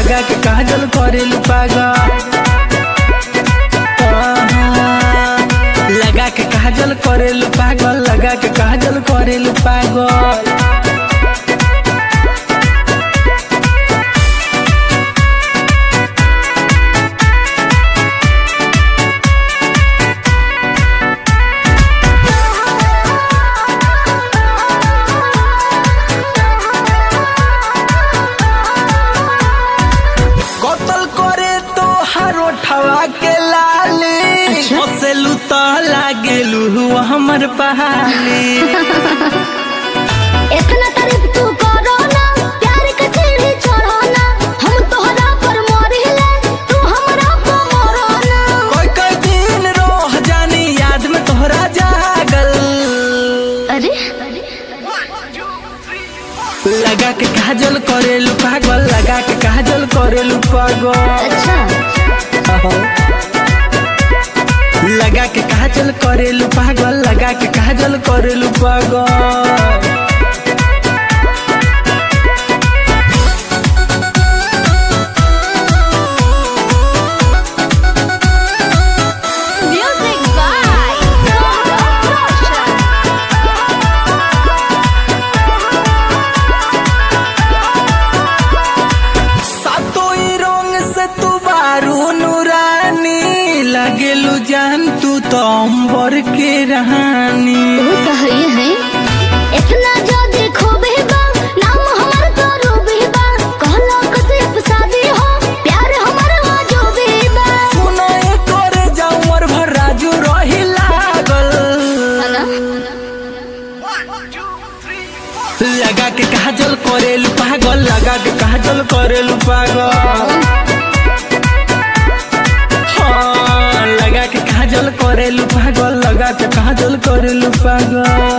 लगा के काजल करेलू पागल लगा के काजल करेलू पागल लगा के काजल करेलू पागल कतल करे तो हरो ठवा के लाली अच्छा। हसेलू तो लागेलू हुआ हमर पहाली इतना तारीफ तू करो ना प्यार के सीढ़ी चढ़ो ना हम तोहरा पर मरिले तू हमरा पर मरो ना कोई कोई दिन रोह जानी याद में तोहरा जागल अरे लगा के काजल करेलू पागल लगा के काजल करेलू पागल अच्छा लगा के काजल करेलू पागल लगा के काजल करेलू पागल म्यूजिक बाय रोशन सातो ही रंग से तू बारू नूरानी लगेलू जान तू तो अंबर के रहानी वो तो है है इतना जो देखो बेबा नाम हमार तो रूबी बा कहलो कसिफ शादी हो प्यार हमार हो जो बेबा सुनाए करे जाऊं मर भर राजू रही लागल लगा के काजल करेलू पागल लगा के काजल करेलू पागल हाँ, लगा के काजल करेलू पागल लगा के काजल करेलू पागल